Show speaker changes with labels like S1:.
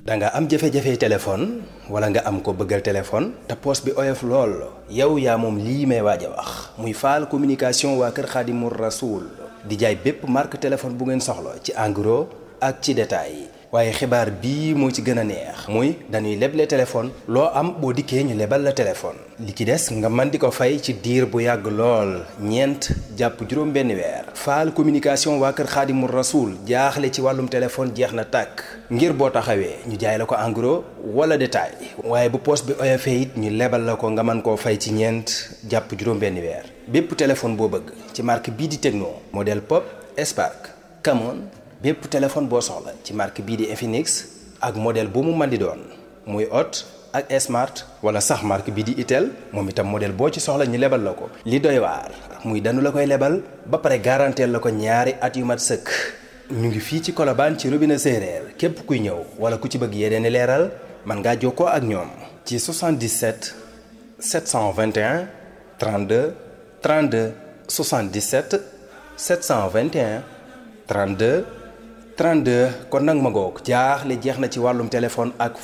S1: da nga am jafe-jafe téléphone wala nga am ko bëggal téléphone te poos bi oyof lool yow yaa moom lii may waaj a wax muy faal communication waa kër Xaadimu Rasuul di jaay bépp marque téléphone bu ngeen soxla ci en gros ak ci détail waaye xibaar bii moo ci gën a neex muy dañuy leble téléphone loo am boo dikkee ñu lebal la téléphone li ci des nga mën di ko fay ci diir bu yàgg lool ñeent jàpp juróom benn weer faal communication waa kër xaadimu rasuul jaaxle ci wàllum téléphone jeex na tàkk ngir boo taxawee ñu jaay la ko en gros wala détail waaye bu poos bi oyofee it ñu lebal la ko nga mën koo fay ci ñeent jàpp juróom benn weer bépp téléphone boo bëgg ci marque bii di Tecno modèle Pop Spark Camon bépp téléphone boo soxla ci marque bii di Infinix ak modèle bu mu mën di doon muy Hot ak Smart wala sax marque bii di Itel moom itam modèle boo ci soxla ñu lebal la ko. li doy waar muy danu la koy lebal ba pare garanteel la ko ñaari at yu mat sëkk ñu ngi fii ci Colobane ci robinet séeréer képp kuy ñëw wala ku ci bëgg yeneen i leeral mën ngaa jokkoo ak ñoom. ci 77 721 32 32 77 721 32. 32 kon nag ma ngoog jaaxle jeex na ci wàllum téléphone ak